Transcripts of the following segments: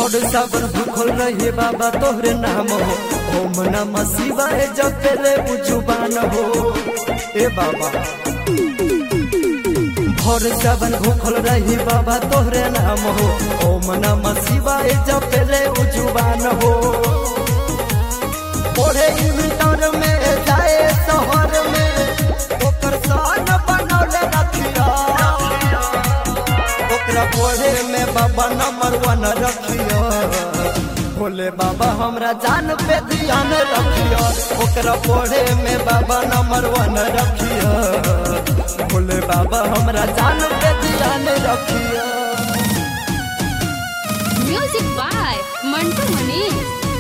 भोर सावन भूखल रहे बाबा तोहरे नाम हो ओम नमः शिवाय जपे रे जुबान हो ए बाबा भोर सावन भूखल रही बाबा तोहरे नाम हो ओम नमः शिवाय जपे रे जुबान हो पढ़े इंटर में जाए शहर में ओकर सान बनौले रखिया ओकरा पढ़े में बाबा नंबर वन रखिया भोले बाबा हमरा जान पे ध्यान रखिया ओकरा पढ़े में बाबा नंबर वन रखिया भोले बाबा हमरा जान पे ध्यान रखिया म्यूजिक बाय मंटू मनीष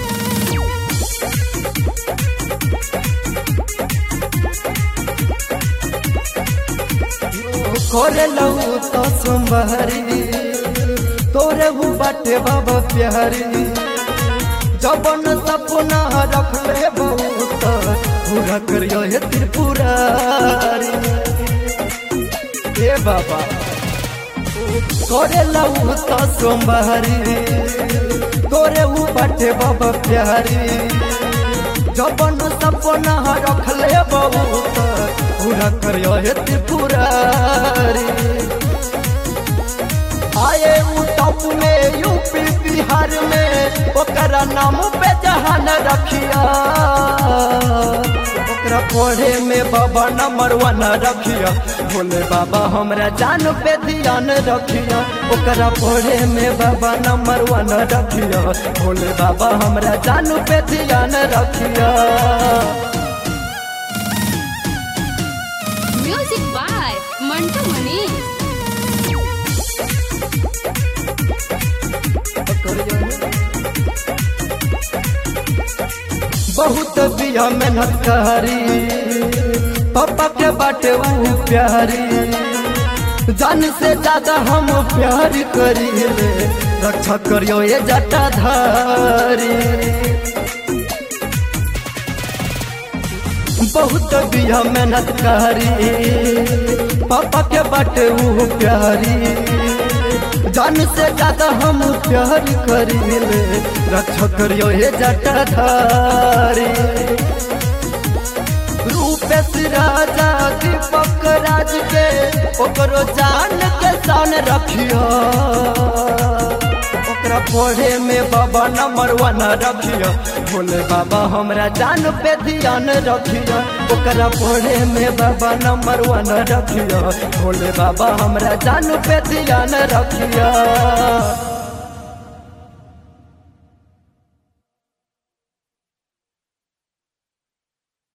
खोरे लहू तो सुंबहरी तोरे हूँ बाटे बाबा प्यारी जबन सपना रख ले बहुत पूरा करियो हे त्रिपुरारी ए बाबा तोरे लहू तो सोमवारी तोरे हूँ बाटे बाबा प्यारी जबन सपना रख ले बहुत पूरा करियो हे त्रिपुरारी आए उ टॉप में यूपी बिहार में ओकरा नाम पे जहान रखिया ओकरा पढ़े में बाबा नंबर वन रखिया भोले बाबा हमरा जान पे ध्यान रखिया ओकरा पढ़े में बाबा नंबर वन रखिया भोले बाबा हमरा जान पे ध्यान रखिया म्यूजिक बाय मंटू मनीष बहुत बिया मेहनत करी पापा के बाटे ऊ प्यारी जान से ज्यादा हम प्यार करी ले रक्षा करियो ये जटाधारी बहुत बिया मेहनत करी पापा के बाटे ऊ प्यारी जान से ज्यादा हम प्यार करी ले रक्षा करियो हे जटाधारी रूपेश राजा दीपक राज के ओकरो जान के सान रखियो ओकरा पढ़े में बाबा नंबर वन रखियो भोले बाबा हमरा जान पे ध्यान रखियो ओकरा पढ़े में बाबा नंबर वन रखियो भोले बाबा हमरा जान पे ध्यान रखियो